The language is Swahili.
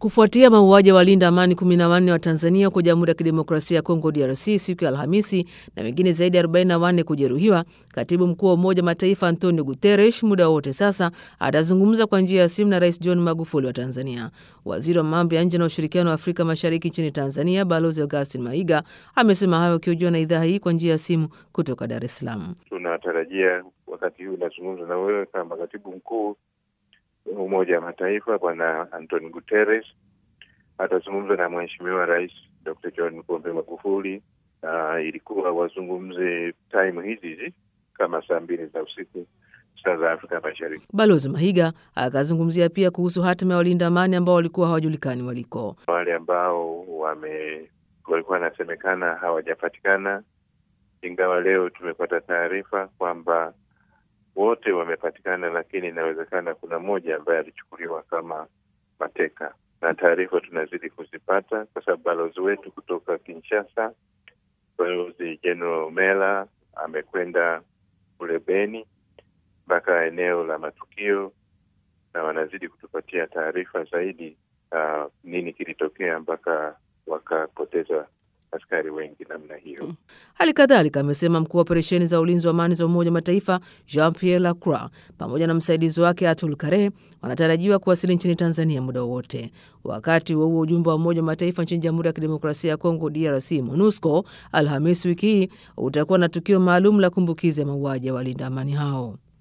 Kufuatia mauaji ya walinda amani 14 wa Tanzania huko Jamhuri ya Kidemokrasia ya Kongo DRC siku ya Alhamisi na wengine zaidi ya 44 kujeruhiwa, katibu mkuu wa Umoja Mataifa Antonio Guterres muda wote sasa atazungumza kwa njia ya simu na Rais John Magufuli wa Tanzania. Waziri wa mambo ya nje na ushirikiano wa Afrika Mashariki nchini Tanzania Balozi Augustin Maiga amesema hayo akihojiwa na idhaa hii kwa njia ya simu kutoka Dar es Salaam. Tunatarajia wakati huu unazungumza na wewe kama katibu mkuu Umoja wa Mataifa Bwana Antonio Guterres atazungumza na Mheshimiwa Rais Dr. John Pombe Magufuli. Uh, ilikuwa wazungumze time hizi hizi kama saa mbili za usiku saa za Afrika Mashariki. Balozi Mahiga akazungumzia pia kuhusu hatima ya walinda amani ambao walikuwa hawajulikani waliko. Wale ambao wame walikuwa wanasemekana hawajapatikana, ingawa leo tumepata taarifa kwamba wote wamepatikana, lakini inawezekana kuna mmoja ambaye alichukuliwa kama mateka, na taarifa tunazidi kuzipata kwa sababu balozi wetu kutoka Kinshasa, Balozi General Mela amekwenda kule Beni mpaka eneo la matukio, na wanazidi kutupatia taarifa zaidi uh, nini kilitokea mpaka wakapoteza askari wengi namna hiyo. Hali kadhalika amesema mkuu wa operesheni za ulinzi wa amani za Umoja wa Mataifa Jean Pierre Lacroix pamoja na msaidizi wake Atul Kare wanatarajiwa kuwasili nchini Tanzania muda wowote. Wakati huo huo, ujumbe wa Umoja wa Mataifa nchini Jamhuri ya Kidemokrasia ya Kongo DRC MONUSCO Alhamisi wiki hii utakuwa na tukio maalum la kumbukizi ya mauaji ya walinda amani hao.